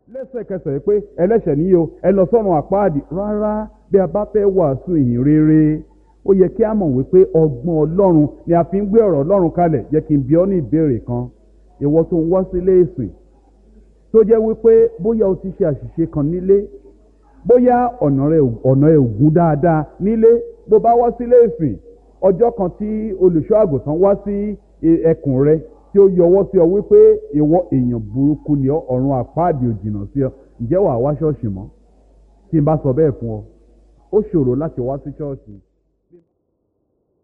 lẹ́sẹ̀kẹsẹ̀ pé ẹlẹ́ṣẹ̀ níyì o ẹ lọ sọ́run àpáàdì rárá bí a bá fẹ́ wàásù ìhìn rere ó yẹ kí a mọ̀ wípé ọgbọ́n ọlọ́run ni a fi ń gbé ọ̀rọ̀ ọlọ́run kalẹ̀ jẹ́ kí n bi ọ́ ní ìbéèrè kan ìwọ tó ń wá sílé ìsìn tó jẹ́ wípé bóyá o ti ṣe àṣìṣe kan nílé bóyá ọ̀nà rẹ̀ ọ̀nà ẹ̀ ògún dáadáa nílé bó bá wá sílé ìsìn ọjọ́ kan tí olùṣọ́ àgùntàn wá sí ẹkùn rẹ tí ó yọwọ́ sí ọ wípé ìwọ èèyàn burúkú ni ọ ọ̀run àpáàdì òjìnà sí ọ ǹjẹ́ wàá wá ṣọ́ọ̀ṣì mọ́ tí n bá sọ bẹ́ẹ̀ fún ọ ó ṣòro láti wá sí ṣọ́ọ̀ṣì